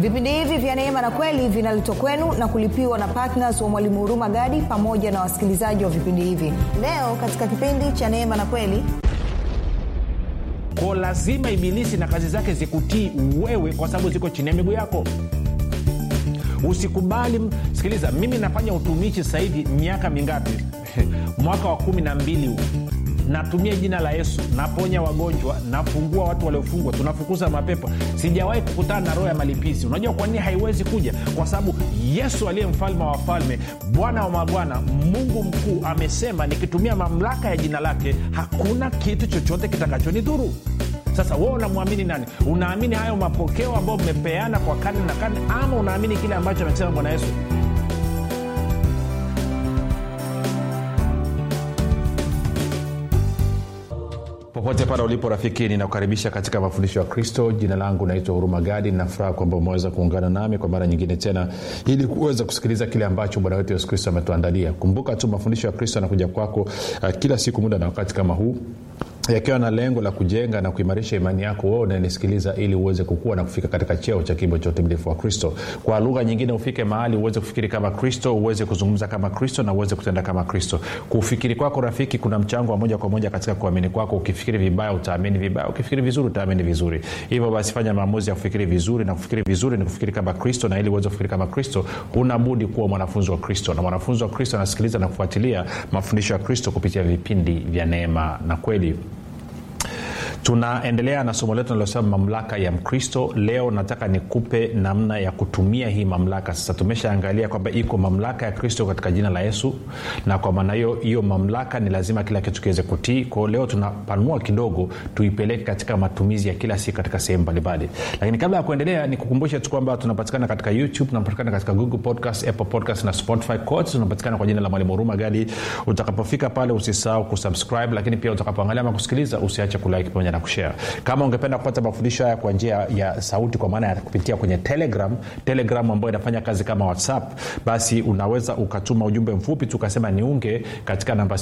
vipindi hivi vya neema na kweli vinaletwa kwenu na kulipiwa na ptns wa mwalimu huruma gadi pamoja na wasikilizaji wa vipindi hivi leo katika kipindi cha neema na kweli ko lazima ibilisi na kazi zake zikutii wewe kwa sababu ziko chini ya miguu yako usikubali sikiliza mimi nafanya utumishi sasa hivi miaka mingapi mwaka wa kumi na mbili huu natumia jina la yesu naponya wagonjwa nafungua watu waliofungwa tunafukuza mapepo sijawahi kukutana na roho ya malipizi unajua kwa nini haiwezi kuja kwa sababu yesu aliye mfalme wa wafalme bwana wa mabwana mungu mkuu amesema nikitumia mamlaka ya jina lake hakuna kitu chochote kitakachonidhuru sasa wewe unamwamini nani unaamini hayo mapokeo ambayo mmepeana kwa karne na karne ama unaamini kile ambacho amesema bwana yesu popote pale ulipo rafiki ninakukaribisha katika mafundisho ya kristo jina langu naitwa huruma gadi nafuraha kwamba umeweza kuungana nami kwa mara nyingine tena ili kuweza kusikiliza kile ambacho bwana wetu yesu kristo ametuandalia kumbuka tu mafundisho ya kristo yanakuja kwako uh, kila siku muda na wakati kama huu yakiwa na lengo la kujenga na kuimarisha imani yako wewe unanisikiliza ili uweze kukua na kufika katika cheo cha kimbo cha utimilifu wa kristo kwa lugha nyingine ufike mahali uweze kufikiri kama kristo uweze kuzungumza kama kristo na uweze kutenda kama kristo kufikiri kwako rafiki kuna mchango wa moja kwa moja katika kuamini kwako ukifikiri vibaya utaamini vibaya ukifikiri vizuri utaamini vizuri hivyo basi fanya maamuzi ya kufikiri vizuri na kufikiri vizuri ni kufikiri kama kristo na ili uweze kufikiri kama kristo unabudi kuwa mwanafunzi wa kristo na mwanafunzi wa kristo anasikiliza na kufuatilia mafundisho ya kristo kupitia vipindi vya neema na kweli tunaendelea na somo letu nalosema mamlaka ya mkristo leo nataka nikupe namna ya kutumia hii mamlaka sasa tumeshaangalia kwamba iko mamlaka ya kristo katika jina la yesu na kwa maana hiyo hiyo mamlaka ni lazima kila kitu kiweze kutii kwao leo tunapanua kidogo tuipeleke katika matumizi ya kila siku katika sehemu mbalimbali lakini kabla ya kuendelea nikukumbushe tu kwamba tunapatikana katika youtube tunapatikana katika google podcast apple podcast na spotify kote tunapatikana kwa jina la mwalimu huruma gadi utakapofika pale usisahau kusubscribe lakini pia utakapoangalia ama kusikiliza usiache kulike pamoja na kushare kama ungependa kupata mafundisho haya kwa njia ya sauti kwa maana ya kupitia kwenye telegram telegram ambayo inafanya kazi kama whatsapp basi unaweza ukatuma ujumbe mfupi tu ukasema niunge katika namba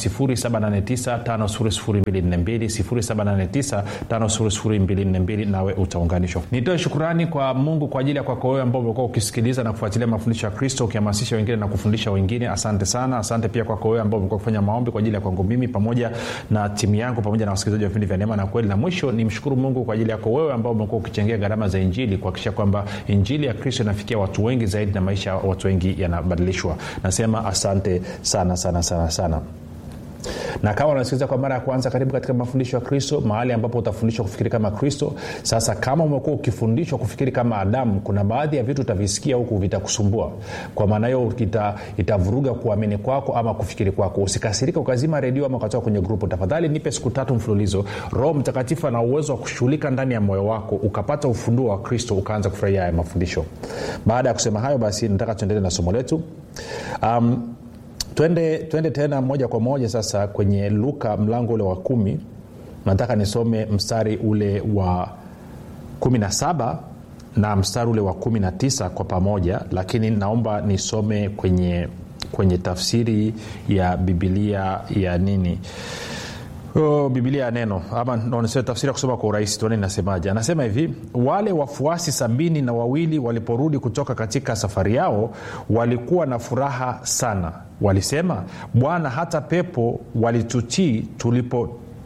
7895242 nawe utaunganishwa nitoe shukurani kwa mungu kwa ajili ya kwako wewe ambao umekuwa ukisikiliza na kufuatilia mafundisho ya kristo ukihamasisha wengine na kufundisha wengine asante sana asante pia kwako wewe ambao umekuwa kufanya maombi kwa ajili ya kwangu mimi pamoja na timu yangu pamoja na wasikilizaji wa vipindi vya neema na kweli na mwisho ni mshukuru mungu kwa ajili yako wewe ambao umekuwa ukichangia gharama za injili kuhakikisha kwamba injili ya kristo inafikia watu wengi zaidi na maisha ya watu wengi yanabadilishwa nasema asante sana sana sana sana na kama unasikiliza kwa mara ya kwanza karibu katika mafundisho ya kristo mahali ambapo utafundishwa kufikiri kama kristo sasa kama umekuwa ukifundishwa kufikiri kama adamu kuna baadhi ya vitu utavisikia huku vitakusumbua kwa maana hiyo ita, itavuruga kuamini kwako ama kufikiri kwako usikasirika ukazima redio ama ukatoka kwenye grupu tafadhali nipe siku tatu mfululizo roho mtakatifu ana uwezo wa kushughulika ndani ya moyo wako ukapata ufunduo wa kristo ukaanza kufurahia haya mafundisho baada ya kusema hayo basi nataka tuendelee na somo letu um, twende twende tena moja kwa moja sasa kwenye luka mlango ule wa kumi nataka nisome mstari ule wa kumi na saba na mstari ule wa kumi na tisa kwa pamoja lakini naomba nisome kwenye kwenye tafsiri ya bibilia ya nini Oh, bibilia ya neno ama no, tafsiri ya kusoma kwa urahisi tuone inasemaje anasema hivi wale wafuasi sabini na wawili waliporudi kutoka katika safari yao walikuwa na furaha sana walisema bwana hata pepo walitutii tulipo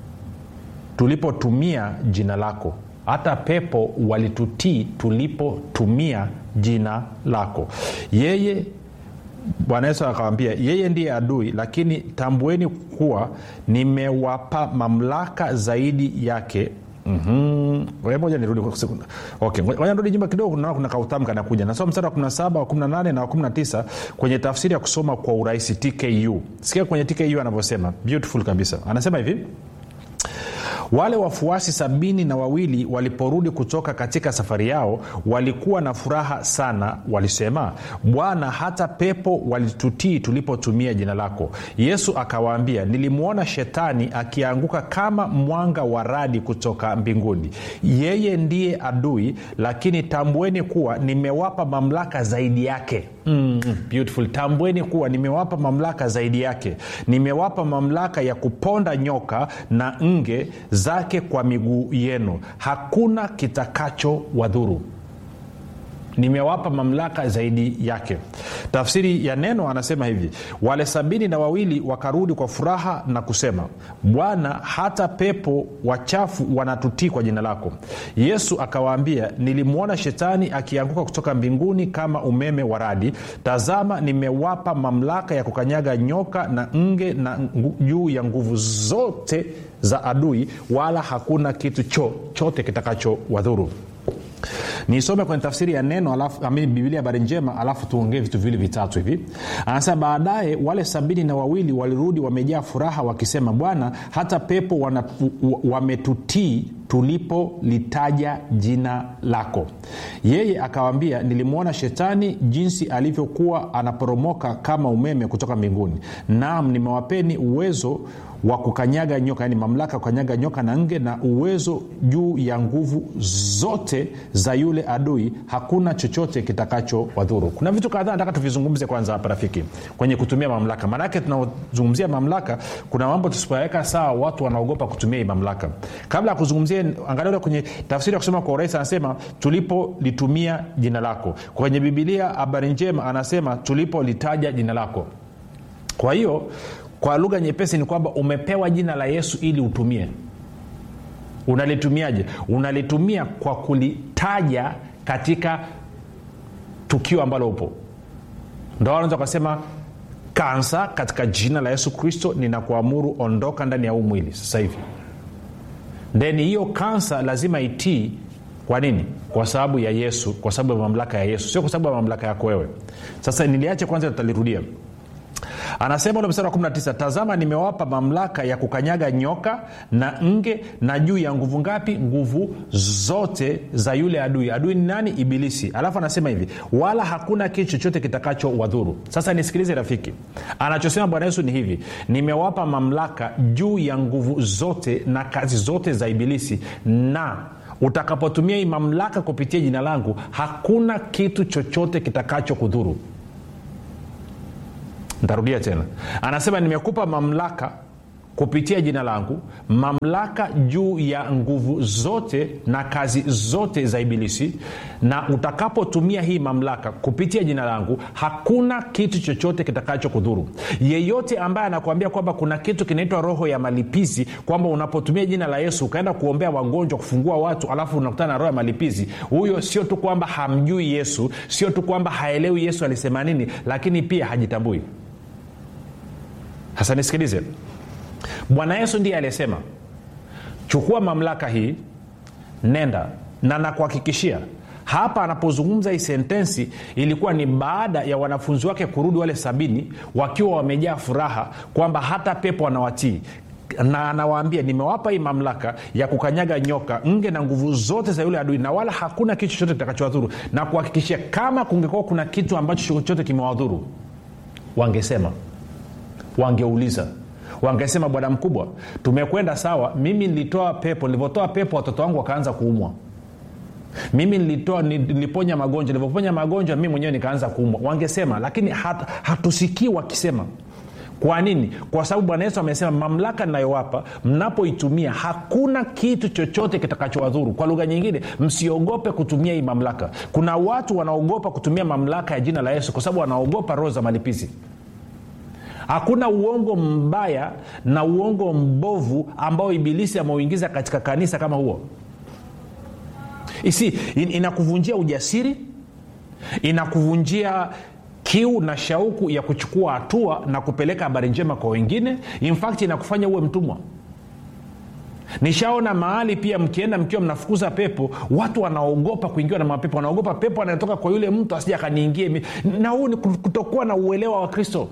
tulipotumia jina lako hata pepo walitutii tulipotumia jina lako yeye bwana yesu akawambia yeye ndiye adui lakini tambueni kuwa nimewapa mamlaka zaidi yake Mm-hmm. moja nirudi okay. nirudi nyumba kidogo naona kuna kautamu kanakuja nasoma mstari wa 17 wa 18 na wa 19 kwenye tafsiri ya kusoma kwa urahisi tku sikia kwenye tku anavyosema beautiful kabisa anasema hivi wale wafuasi sabini na wawili waliporudi kutoka katika safari yao walikuwa na furaha sana walisema bwana hata pepo walitutii tulipotumia jina lako yesu akawaambia nilimwona shetani akianguka kama mwanga wa radi kutoka mbinguni yeye ndiye adui lakini tambueni kuwa nimewapa mamlaka zaidi yake mm, beautiful tambueni kuwa nimewapa mamlaka zaidi yake nimewapa mamlaka ya kuponda nyoka na nge zake kwa miguu yenu hakuna kitakacho wadhuru nimewapa mamlaka zaidi yake tafsiri ya neno anasema hivi wale sabini na wawili wakarudi kwa furaha na kusema bwana hata pepo wachafu wanatutii kwa jina lako yesu akawaambia nilimwona shetani akianguka kutoka mbinguni kama umeme wa radi tazama nimewapa mamlaka ya kukanyaga nyoka na nge na juu ya nguvu zote za adui wala hakuna kitu chochote kitakacho wadhuru nisome kwenye tafsiri ya neno alafu, amini biblia habari njema alafu tuongee vitu viwili vitatu hivi anasema baadaye wale sabini na wawili walirudi wamejaa furaha wakisema bwana hata pepo wana, wametutii tulipolitaja jina lako yeye akawambia nilimwona shetani jinsi alivyokuwa anaporomoka kama umeme kutoka mbinguni naam nimewapeni uwezo wa kukanyaga nyoka yani mamlaka ya kukanyaga nyoka na nge na uwezo juu ya nguvu zote za yule adui hakuna chochote kitakacho wadhuru kuna vitu kadhaa nataka tuvizungumze kwanza hapa rafiki kwenye kutumia mamlaka maanake tunazungumzia mamlaka kuna mambo tusipoyaweka sawa watu wanaogopa kutumia hii mamlaka kabla ya kuzungumzia angalia kwenye tafsiri ya kusema kwa urahisi anasema tulipolitumia jina lako kwenye bibilia habari njema anasema tulipolitaja jina lako kwa hiyo kwa lugha nyepesi ni kwamba umepewa jina la yesu ili utumie unalitumiaje unalitumia kwa kulitaja katika tukio ambalo upo ndo wanaweza ukasema kansa katika jina la yesu kristo ninakuamuru ondoka ndani ya huu mwili sasa hivi then hiyo kansa lazima itii kwa nini kwa sababu ya yesu kwa sababu ya mamlaka ya yesu sio kwa sababu ya mamlaka yako wewe sasa niliache kwanza tutalirudia anasema ule mstari wa 19 tazama nimewapa mamlaka ya kukanyaga nyoka na nge na juu ya nguvu ngapi nguvu zote za yule adui adui ni nani ibilisi alafu anasema hivi wala hakuna kitu chochote kitakacho wadhuru sasa nisikilize rafiki anachosema bwana yesu ni hivi nimewapa mamlaka juu ya nguvu zote na kazi zote za ibilisi na utakapotumia hii mamlaka kupitia jina langu hakuna kitu chochote kitakacho kudhuru ntarudia tena anasema nimekupa mamlaka kupitia jina langu mamlaka juu ya nguvu zote na kazi zote za ibilisi na utakapotumia hii mamlaka kupitia jina langu hakuna kitu chochote kitakacho kudhuru yeyote ambaye anakuambia kwamba kuna kitu kinaitwa roho ya malipizi kwamba unapotumia jina la yesu ukaenda kuombea wagonjwa kufungua watu alafu unakutana na roho ya malipizi huyo sio tu kwamba hamjui yesu sio tu kwamba haelewi yesu alisema nini lakini pia hajitambui sasa nisikilize bwana yesu ndiye aliyesema chukua mamlaka hii nenda na nakuhakikishia hapa anapozungumza hii sentensi ilikuwa ni baada ya wanafunzi wake kurudi wale sabini wakiwa wamejaa furaha kwamba hata pepo wanawatii na anawaambia nimewapa hii mamlaka ya kukanyaga nyoka nge na nguvu zote za yule adui na wala hakuna kitu chochote kitakachowadhuru na kuhakikishia kama kungekuwa kuna kitu ambacho chochote kimewadhuru wangesema wangeuliza wangesema bwana mkubwa tumekwenda sawa mimi nilitoa pepo nilivyotoa pepo watoto wangu wakaanza kuumwa mimi nilitoa niliponya magonjwa nilivyoponya magonjwa mimi mwenyewe nikaanza kuumwa wangesema lakini hat, hatusikii wakisema kwa nini kwa sababu bwana yesu amesema mamlaka ninayowapa mnapoitumia hakuna kitu chochote kitakachowadhuru kwa lugha nyingine msiogope kutumia hii mamlaka kuna watu wanaogopa kutumia mamlaka ya jina la yesu kwa sababu wanaogopa roho za malipizi hakuna uongo mbaya na uongo mbovu ambao ibilisi ameuingiza katika kanisa kama huo isi in, inakuvunjia ujasiri inakuvunjia kiu na shauku ya kuchukua hatua na kupeleka habari njema kwa wengine in fact inakufanya uwe mtumwa nishaona mahali pia mkienda mkiwa mnafukuza pepo watu wanaogopa kuingiwa na mapepo wanaogopa pepo anatoka kwa yule mtu asija akaniingie na huu ni kutokuwa na uelewa wa kristo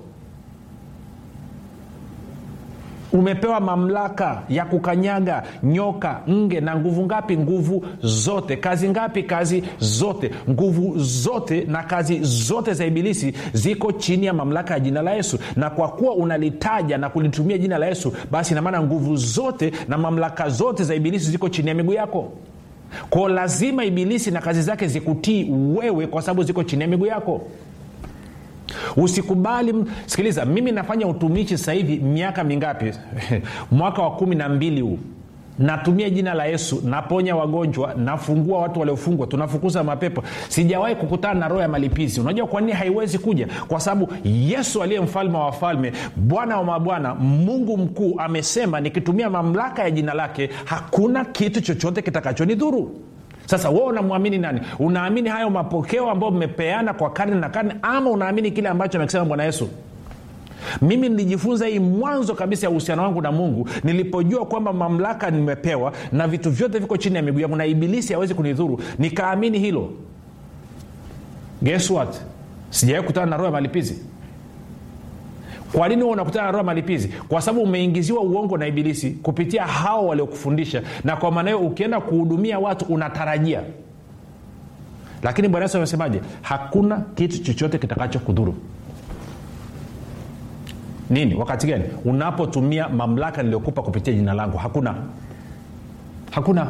umepewa mamlaka ya kukanyaga nyoka nge na nguvu ngapi nguvu zote kazi ngapi kazi zote nguvu zote na kazi zote za ibilisi ziko chini ya mamlaka ya jina la yesu na kwa kuwa unalitaja na kulitumia jina la yesu basi inamaana nguvu zote na mamlaka zote za ibilisi ziko chini ya miguu yako kwao lazima ibilisi na kazi zake zikutii wewe kwa sababu ziko chini ya miguu yako usikubali sikiliza mimi nafanya utumishi sasa hivi miaka mingapi mwaka wa kumi na mbili huu natumia jina la yesu naponya wagonjwa nafungua watu waliofungwa tunafukuza mapepo sijawahi kukutana na roho ya malipizi unajua kwa nini haiwezi kuja kwa sababu yesu aliye mfalme wa wafalme bwana wa mabwana mungu mkuu amesema nikitumia mamlaka ya jina lake hakuna kitu chochote kitakachonidhuru sasa wewe unamwamini nani unaamini hayo mapokeo ambayo mmepeana kwa karne na karne ama unaamini kile ambacho amekisema bwana yesu mimi nilijifunza hii mwanzo kabisa ya uhusiano wangu na mungu nilipojua kwamba mamlaka nimepewa na vitu vyote viko chini ya miguu yangu na ibilisi hawezi kunidhuru nikaamini hilo guess what sijawai kutana na roho ya malipizi kwa nini huwa unakutana na roho ya malipizi kwa sababu umeingiziwa uongo na ibilisi kupitia hao waliokufundisha na kwa maana hiyo ukienda kuhudumia watu unatarajia lakini bwana yesu amesemaje hakuna kitu chochote kitakacho kudhuru nini wakati gani unapotumia mamlaka niliyokupa kupitia jina langu hakuna hakuna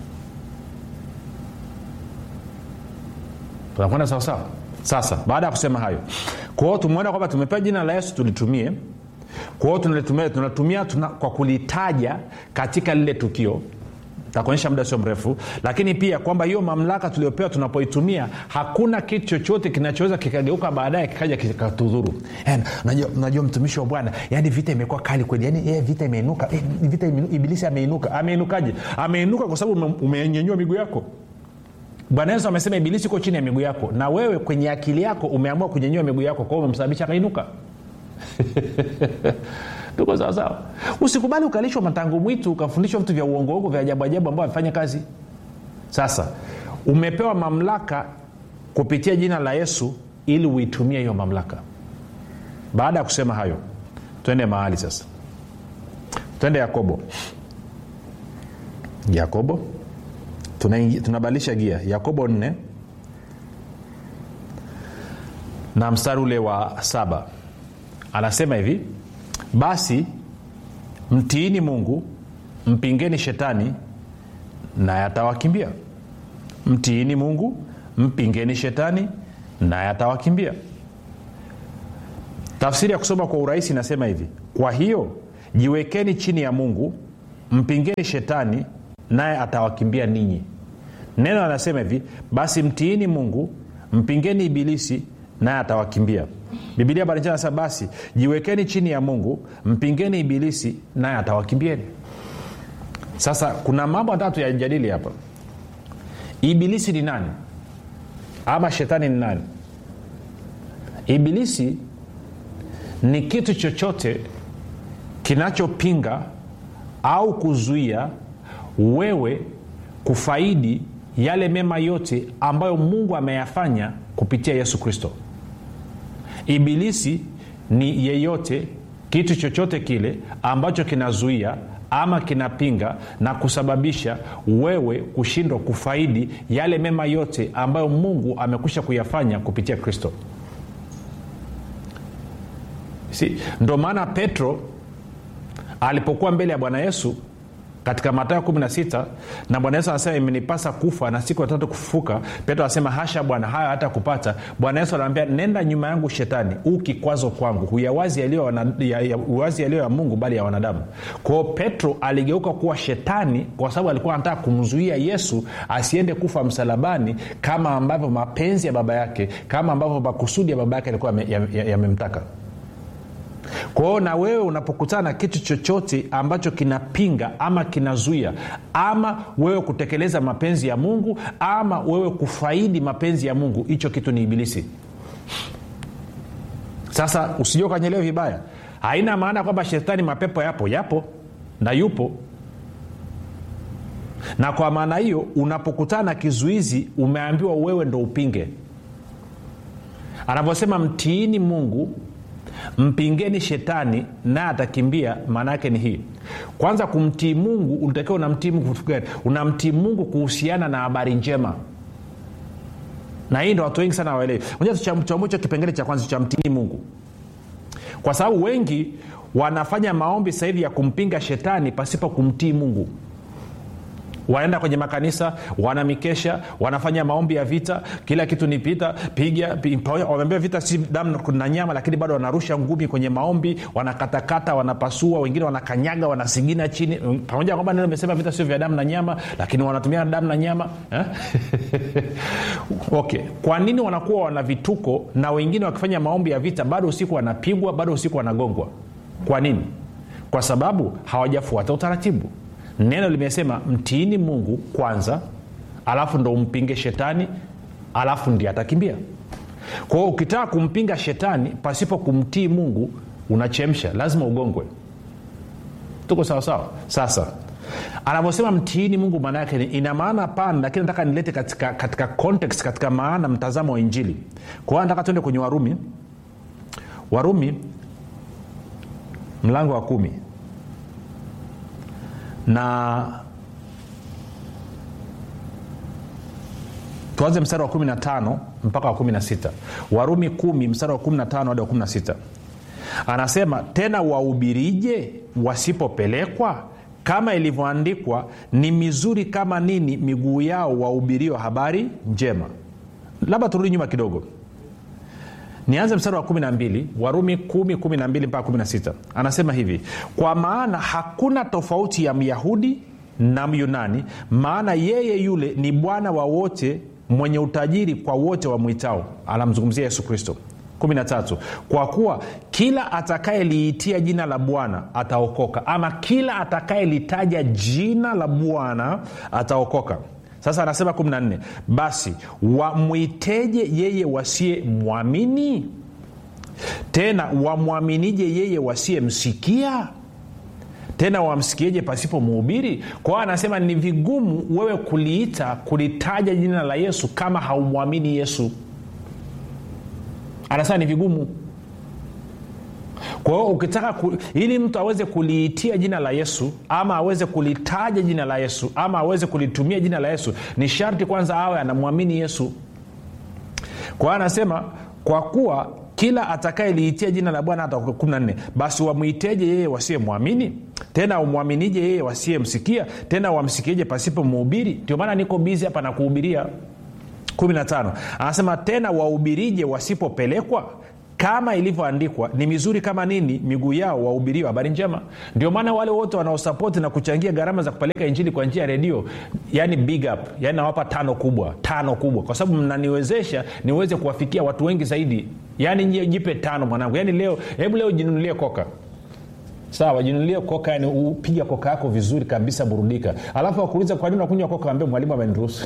tunakwenda sawasawa sasa baada ya kusema hayo kwa hiyo tumeona kwamba tumepewa jina la yesu tulitumie kwa hiyo tunalitumia tunatumia tuna, kwa kulitaja katika lile tukio takuonyesha muda sio mrefu lakini pia kwamba hiyo mamlaka tuliopewa tunapoitumia hakuna kitu chochote kinachoweza kikageuka baadaye kikaja kikatudhuru najua, najua mtumishi wa bwana yani vita imekuwa kali kweli yani yeah, vita imeinuka eh, vita imenu, ibilisi ameinuka ameinukaje ameinuka kwa sababu umenyenyua miguu yako bwana yesu amesema ibilisi uko chini ya miguu yako na wewe kwenye akili yako umeamua kunyenyua miguu yako kwao umemsababisha akainuka tuko sawasawa usikubali ukalishwa matango mwitu ukafundishwa vitu vya uongoongo vya ajabu ajabu ambao havifanya kazi sasa umepewa mamlaka kupitia jina la yesu ili uitumie hiyo mamlaka baada ya kusema hayo twende mahali sasa twende yakobo yakobo tunabadilisha gia yakobo 4 na mstari ule wa saba anasema hivi basi mtiini mungu mpingeni shetani naye atawakimbia mtiini mungu mpingeni shetani naye atawakimbia tafsiri ya kusoma kwa urahisi inasema hivi kwa hiyo jiwekeni chini ya mungu mpingeni shetani naye atawakimbia ninyi neno anasema hivi basi mtiini mungu mpingeni ibilisi naye atawakimbia bibilia barinjana anasema basi jiwekeni chini ya mungu mpingeni ibilisi naye atawakimbieni sasa kuna mambo atatu yajadili hapa ibilisi ni nani ama shetani ni nani ibilisi ni kitu chochote kinachopinga au kuzuia wewe kufaidi yale mema yote ambayo mungu ameyafanya kupitia yesu kristo ibilisi ni yeyote kitu chochote kile ambacho kinazuia ama kinapinga na kusababisha wewe kushindwa kufaidi yale mema yote ambayo mungu amekwisha kuyafanya kupitia kristo si ndo maana petro alipokuwa mbele ya bwana yesu katika matayo 16 na bwana yesu anasema imenipasa kufa na siku watatu kufufuka petro anasema hasha bwana hayo hata kupata bwana yesu anaambia nenda nyuma yangu shetani huu kikwazo kwangu huyawazi yaliyo ya, ya, yaliyo ya mungu bali ya wanadamu kwao petro aligeuka kuwa shetani kwa sababu alikuwa anataka kumzuia yesu asiende kufa msalabani kama ambavyo mapenzi ya baba yake kama ambavyo makusudi ya baba yake alikuwa yamemtaka ya, ya kwa hiyo na wewe unapokutana na kitu chochote ambacho kinapinga ama kinazuia ama wewe kutekeleza mapenzi ya mungu ama wewe kufaidi mapenzi ya mungu hicho kitu ni ibilisi sasa usijua ukanyelewa vibaya haina maana kwamba shetani mapepo yapo yapo na yupo na kwa maana hiyo unapokutana na kizuizi umeambiwa wewe ndo upinge anavyosema mtiini mungu mpingeni shetani naye atakimbia maana yake ni hii kwanza kumtii mungu unatakiwa unamtii mungu gani unamtii mungu kuhusiana na habari njema na hii ndo watu wengi sana waelewi tuchambue hicho kipengele cha kwanza cha mtii mungu kwa sababu wengi wanafanya maombi sasa hivi ya kumpinga shetani pasipo kumtii mungu wanaenda kwenye makanisa wana mikesha wanafanya maombi ya vita kila kitu ni vita piga pi- pamoja- wameambia vita si damu na nyama lakini bado wanarusha ngumi kwenye maombi wanakatakata wanapasua wengine wanakanyaga wanasigina chini pamoja na kwamba neno imesema vita sio vya damu na nyama lakini wanatumia damu na nyama eh? okay kwa nini wanakuwa wana vituko na wengine wakifanya maombi ya vita bado usiku wanapigwa bado usiku wanagongwa kwa nini kwa sababu hawajafuata utaratibu neno limesema mtiini mungu kwanza alafu ndo umpinge shetani alafu ndi atakimbia kwa hiyo ukitaka kumpinga shetani pasipo kumtii mungu unachemsha lazima ugongwe tuko sawasawa sasa anavyosema mtiini mungu maana yake ni- ina maana pana lakini nataka nilete katika, katika context katika maana mtazamo wa injili kwa hiyo nataka tuende kwenye warumi warumi mlango wa kumi na tuanze mstari wa 15 mpaka wa 16 warumi 1 mstari wa 15 hadi wa 16 anasema tena wahubirije wasipopelekwa kama ilivyoandikwa ni mizuri kama nini miguu yao wahubirio habari njema labda turudi nyuma kidogo nianze mstari wa 12 warumi 1 12 mpaka 16 anasema hivi kwa maana hakuna tofauti ya myahudi na myunani maana yeye yule ni bwana wa wote mwenye utajiri kwa wote wamwitao anamzungumzia yesu kristo 13 kwa kuwa kila atakayeliitia jina la bwana ataokoka ama kila atakayelitaja jina la bwana ataokoka sasa anasema 14 basi wamwiteje yeye wasiye mwamini tena wamwaminije yeye wasiyemsikia tena wamsikieje pasipo muhubiri kwa hiyo anasema ni vigumu wewe kuliita kulitaja jina la yesu kama haumwamini yesu anasema ni vigumu kwa hiyo ukitaka ku, ili mtu aweze kuliitia jina la yesu ama aweze kulitaja jina la yesu ama aweze kulitumia jina la yesu ni sharti kwanza awe anamwamini yesu kwa hiyo anasema kwa kuwa kila atakayeliitia jina la bwana hata 14 basi wamwiteje yeye wasiyemwamini tena umwaminije yeye wasiyemsikia tena wamsikieje pasipo muhubiri ndio maana niko bizi hapa na kuhubiria 15 anasema tena wahubirije wasipopelekwa kama ilivyoandikwa ni mizuri kama nini miguu yao wahubiriwa habari njema ndio maana wale wote wanaosapoti na kuchangia gharama za kupeleka injili kwa njia ya redio yani big up yani nawapa tano kubwa tano kubwa kwa sababu mnaniwezesha niweze kuwafikia watu wengi zaidi yani nyie jipe tano mwanangu yani leo hebu leo jinunulie koka sawa jinunulie koka yani upiga koka yako vizuri kabisa burudika alafu akuuliza kwa nini unakunywa koka ambia mwalimu ameniruhusu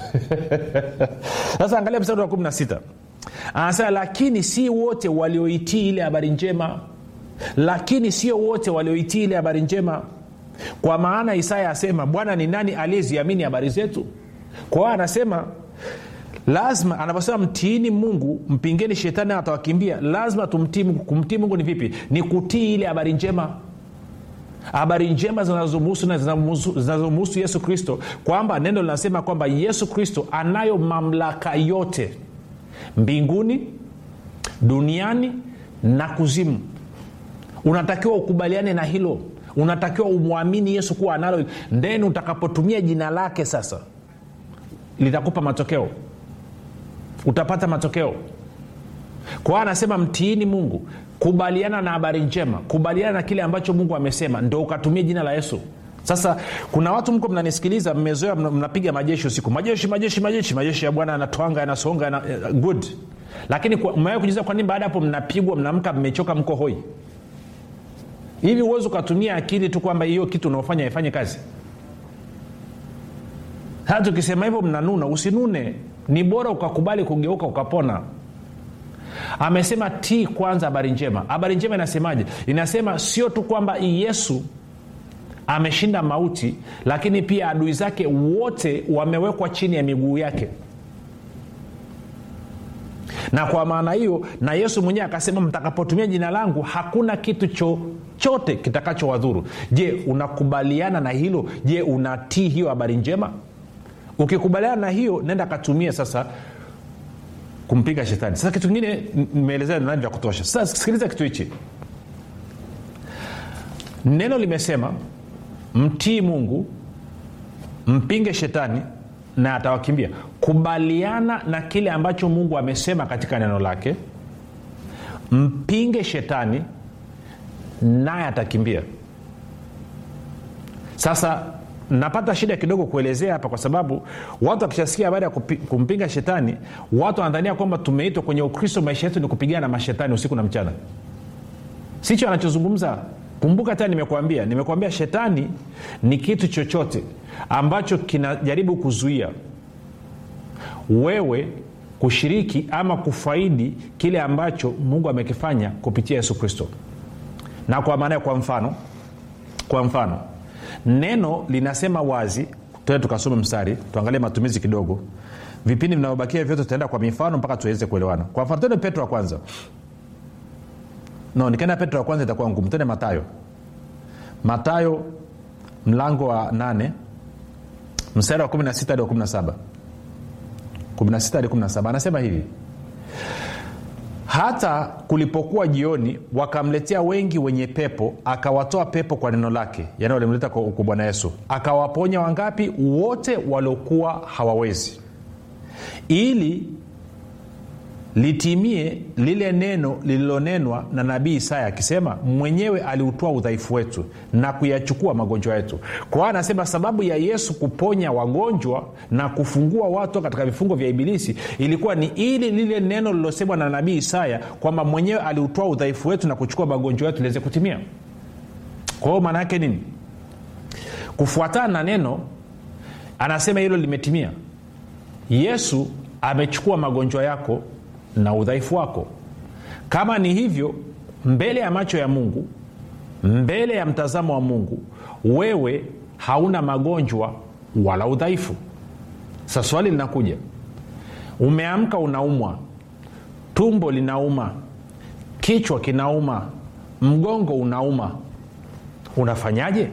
sasa angalia mstari wa 16 anasema lakini si wote walioitii ile habari njema lakini sio wote walioitii ile habari njema kwa maana isaya asema bwana ni nani aliyeziamini habari zetu kwa hiyo anasema lazima anavyosema mtiini mungu mpingeni shetani atawakimbia lazima tumtii mungu kumtii mungu ni vipi ni kutii ile habari njema habari njema zinazomhusu na zinazomhusu yesu kristo kwamba neno linasema kwamba yesu kristo anayo mamlaka yote mbinguni duniani na kuzimu unatakiwa ukubaliane na hilo unatakiwa umwamini yesu kuwa analo then utakapotumia jina lake sasa litakupa matokeo utapata matokeo kwa hiyo anasema mtiini mungu kubaliana na habari njema kubaliana na kile ambacho mungu amesema ndo ukatumia jina la yesu sasa kuna watu mko mnanisikiliza mmezoea mnapiga majeshi usiku majeshi majeshi majeshi majeshi ya bwana yanatwanga yanasonga yana, uh, good lakini mmewahi kujiza kwa nini baada hapo mnapigwa mnaamka mmechoka mko hoi hivi huwezi ukatumia akili tu kwamba hiyo kitu unaofanya ifanye kazi hata ukisema hivyo mnanuna usinune ni bora ukakubali kugeuka ukapona amesema tii kwanza habari njema habari njema inasemaje inasema sio tu kwamba yesu ameshinda mauti lakini pia adui zake wote wamewekwa chini ya miguu yake na kwa maana hiyo na yesu mwenyewe akasema mtakapotumia jina langu hakuna kitu chochote kitakachowadhuru je unakubaliana na hilo je unatii hiyo habari njema ukikubaliana na hiyo nenda katumie sasa kumpiga shetani sasa kitu kingine nimeelezea nani vya kutosha sasa sikiliza kitu hichi neno limesema mtii mungu mpinge shetani na atawakimbia kubaliana na kile ambacho mungu amesema katika neno lake mpinge shetani naye atakimbia sasa napata shida kidogo kuelezea hapa kwa sababu watu wakishasikia habari ya kupi, kumpinga shetani watu wanadhania kwamba tumeitwa kwenye ukristo maisha yetu ni kupigana na mashetani usiku na mchana sicho anachozungumza kumbuka tena nimekuambia nimekuambia shetani ni kitu chochote ambacho kinajaribu kuzuia wewe kushiriki ama kufaidi kile ambacho mungu amekifanya kupitia yesu kristo na kwa maana kwa mfano kwa mfano neno linasema wazi tuende tukasome mstari tuangalie matumizi kidogo vipindi vinavyobakia vyote tutaenda kwa mifano mpaka tuweze kuelewana kwa mfano tende petro wa kwanza no nikienda petro wa kwanza itakuwa ngumu tende matayo matayo mlango wa 8 mstari wa 16 hadi wa 17 16 hadi 17 anasema hivi hata kulipokuwa jioni wakamletea wengi wenye pepo akawatoa pepo kwa neno lake yani walimleta kwa kwa bwana yesu akawaponya wangapi wote waliokuwa hawawezi ili litimie lile neno lililonenwa na nabii isaya akisema mwenyewe aliutoa udhaifu wetu na kuyachukua magonjwa yetu kwa hiyo anasema sababu ya yesu kuponya wagonjwa na kufungua watu katika vifungo vya ibilisi ilikuwa ni ili lile neno lilosemwa na nabii isaya kwamba mwenyewe aliutoa udhaifu wetu na kuchukua magonjwa yetu liweze kutimia kwa hiyo maana yake nini kufuatana na neno anasema hilo limetimia yesu amechukua magonjwa yako na udhaifu wako kama ni hivyo mbele ya macho ya mungu mbele ya mtazamo wa mungu wewe hauna magonjwa wala udhaifu sa swali linakuja umeamka unaumwa tumbo linauma kichwa kinauma mgongo unauma unafanyaje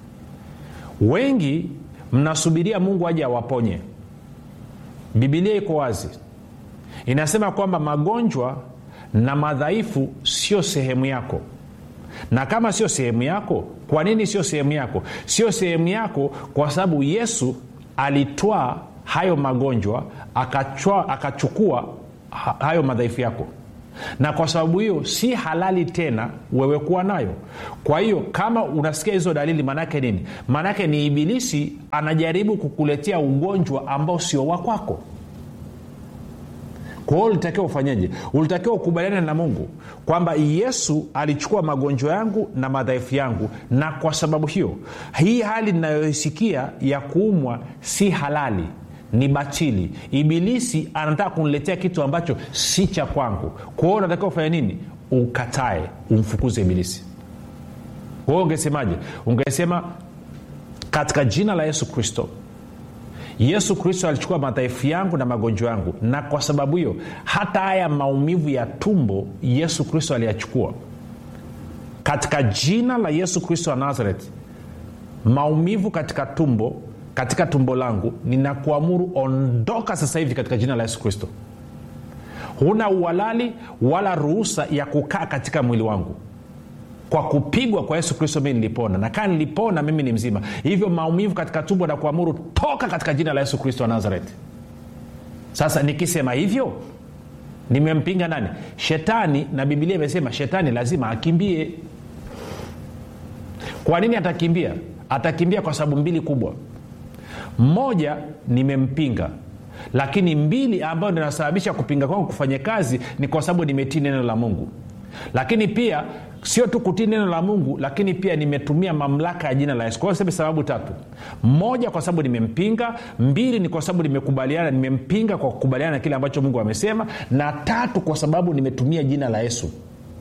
wengi mnasubiria mungu aje awaponye bibilia iko wazi inasema kwamba magonjwa na madhaifu sio sehemu yako na kama sio sehemu yako kwa nini sio sehemu yako sio sehemu yako kwa sababu yesu alitwaa hayo magonjwa akachua, akachukua ha- hayo madhaifu yako na kwa sababu hiyo si halali tena wewe kuwa nayo kwa hiyo kama unasikia hizo dalili maanaake nini maanaake ni ibilisi anajaribu kukuletea ugonjwa ambao sio wa kwako kwa hiyo ulitakiwa ufanyeje ulitakiwa ukubaliane na mungu kwamba yesu alichukua magonjwa yangu na madhaifu yangu na kwa sababu hiyo hii hali ninayoisikia ya kuumwa si halali ni batili ibilisi anataka kuniletea kitu ambacho si cha kwangu kwa hiyo unatakiwa ufanye nini ukatae umfukuze ibilisi kwa hiyo ungesemaje ungesema katika jina la yesu kristo yesu kristo alichukua madhaifu yangu na magonjwa yangu na kwa sababu hiyo hata haya maumivu ya tumbo yesu kristo aliyachukua katika jina la yesu kristo wa nazareth maumivu katika tumbo katika tumbo langu ninakuamuru ondoka sasa hivi katika jina la yesu kristo huna uhalali wala ruhusa ya kukaa katika mwili wangu kwa kupigwa kwa yesu kristo mii nilipona na kaa nilipona mimi ni mzima hivyo maumivu katika tumbo na kuamuru toka katika jina la yesu kristo wa nazareti sasa nikisema hivyo nimempinga nani shetani na bibilia imesema shetani lazima akimbie kwa nini atakimbia atakimbia kwa sababu mbili kubwa moja nimempinga lakini mbili ambayo inasababisha kupinga kwangu kufanya kazi ni kwa sababu nimetii neno la mungu lakini pia sio tu kutii neno la mungu lakini pia nimetumia mamlaka ya jina la yesu kwa hiyo seme sababu tatu moja kwa sababu nimempinga mbili ni kwa sababu nimekubaliana nimempinga kwa kukubaliana na kile ambacho mungu amesema na tatu kwa sababu nimetumia jina la yesu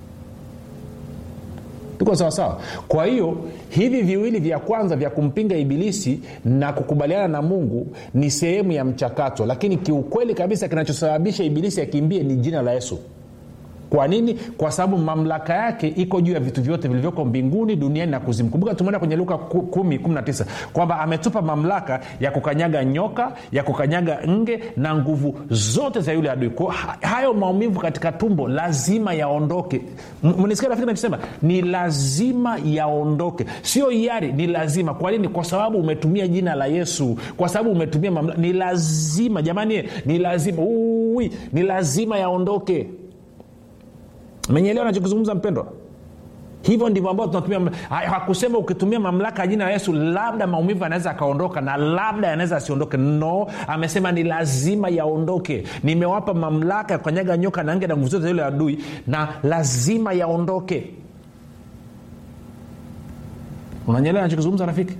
tuko sawasawa kwa hiyo hivi viwili vya kwanza vya kumpinga ibilisi na kukubaliana na mungu ni sehemu ya mchakato lakini kiukweli kabisa kinachosababisha ibilisi akimbie ni jina la yesu kwa nini kwa sababu mamlaka yake iko juu ya vitu vyote vilivyoko mbinguni duniani na kuzimu kumbuka tumeenda kwenye luka 119 kwamba ametupa mamlaka ya kukanyaga nyoka ya kukanyaga nge na nguvu zote za yule adui kwa hayo maumivu katika tumbo lazima yaondoke mnisikia rafiki nachosema ni lazima yaondoke sio hiari ni lazima kwa nini kwa sababu umetumia jina la yesu kwa sababu umetumia mamlaka ni lazima jamani ni lazima Ui, ni lazima yaondoke menyelewa nachokizungumza mpendwa hivyo ndivyo ambao tunatumia hakusema ukitumia mamlaka ya jina la yesu labda maumivu yanaweza akaondoka na labda yanaweza asiondoke no amesema ni lazima yaondoke nimewapa mamlaka ya kukanyaga nyoka na nge na nguvu zote za yule adui na lazima yaondoke unanyelewa nachokizungumza rafiki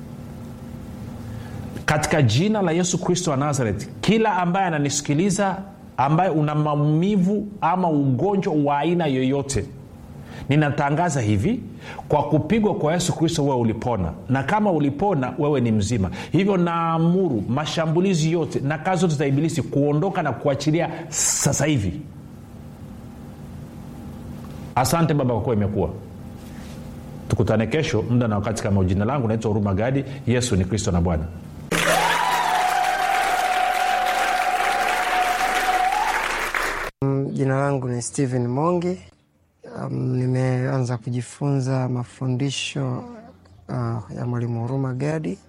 katika jina la yesu kristo wa nazareth kila ambaye ananisikiliza ambaye una maumivu ama ugonjwa wa aina yoyote ninatangaza hivi kwa kupigwa kwa yesu kristo wewe ulipona na kama ulipona wewe ni mzima hivyo naamuru mashambulizi yote na kazi zote za ibilisi kuondoka na kuachilia sasa hivi asante baba kwa kuwa imekuwa tukutane kesho muda na wakati kama jina langu naitwa huruma gadi yesu ni kristo na bwana jina langu ni stephen mongi um, nimeanza kujifunza mafundisho uh, ya mwalimu huruma gadi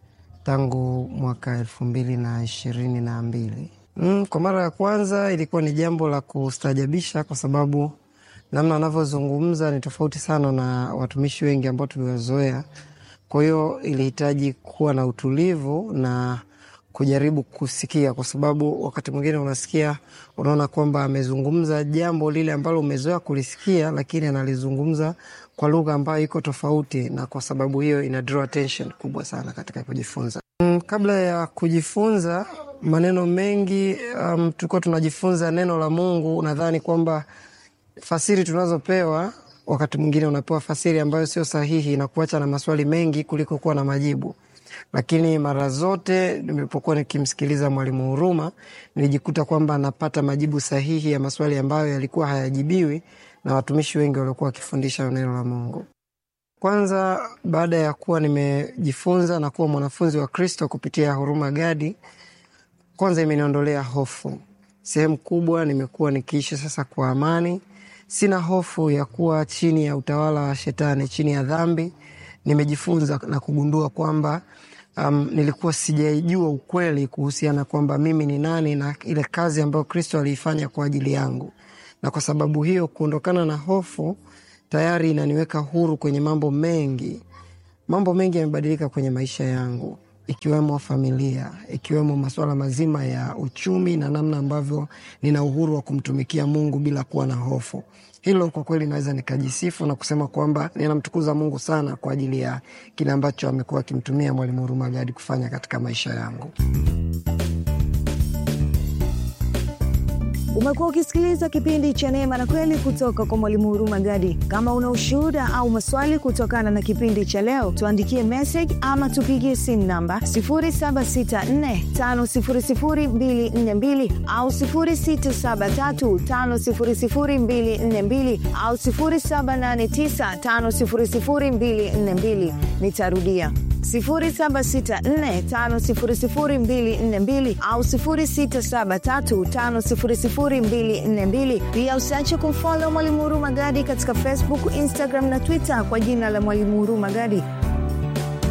tangu mwaka elfu mbili na ishirini na mbili mm, kwa mara ya kwanza ilikuwa ni jambo la kustajabisha kwa sababu namna anavyozungumza ni tofauti sana na watumishi wengi ambao tuliwazoea kwa hiyo ilihitaji kuwa na utulivu na kujaribu kusikia kwa sababu wakati mwingine unasikia unaona kwamba amezungumza jambo lile ambalo umezoea kulisikia lakini analizungumza kwa lugha ambayo iko tofauti na kwa sababu hiyo ina draw attention kubwa sana katika kujifunza mm, kabla ya kujifunza maneno mengi um, tulikuwa tunajifunza neno la mungu nadhani kwamba fasiri tunazopewa wakati mwingine unapewa fasiri ambayo sio sahihi na kuacha na maswali mengi kuliko kuwa na majibu lakini mara zote nilipokuwa nikimsikiliza mwalimu huruma nilijikuta kwamba napata majibu sahihi ya maswali ambayo yalikuwa hayajibiwi na watumishi wengi waliokuwa wakifundisha neno la mungu kwanza baada ya kuwa nimejifunza na kuwa mwanafunzi wa kristo kupitia huruma gadi kwanza imeniondolea hofu sehemu kubwa nimekuwa nikiishi sasa kwa amani sina hofu ya kuwa chini ya utawala wa shetani chini ya dhambi nimejifunza na kugundua kwamba um, nilikuwa sijaijua ukweli kuhusiana kwamba mimi ni nani na ile kazi ambayo kristo aliifanya kwa ajili yangu na kwa sababu hiyo kuondokana na hofu tayari inaniweka huru kwenye mambo mengi mambo mengi yamebadilika kwenye maisha yangu ikiwemo familia ikiwemo masuala mazima ya uchumi na namna ambavyo nina uhuru wa kumtumikia mungu bila kuwa na hofu hilo kwa kweli naweza nikajisifu na kusema kwamba ninamtukuza mungu sana kwa ajili ya kile ambacho amekuwa akimtumia mwalimu huruma gadi kufanya katika maisha yangu umekuwa ukisikiliza kipindi cha neema na kweli kutoka kwa mwalimu huruma gadi kama una ushuhuda au maswali kutokana na kipindi cha leo tuandikie message ama tupigie simu namba 7645242 au 6735242 au 7895242 nitarudia 7645242 au 6735242 pia usiache kumfolo mwalimu huruma gadi katika facebook instagram na twitter kwa jina la mwalimu huruma gadi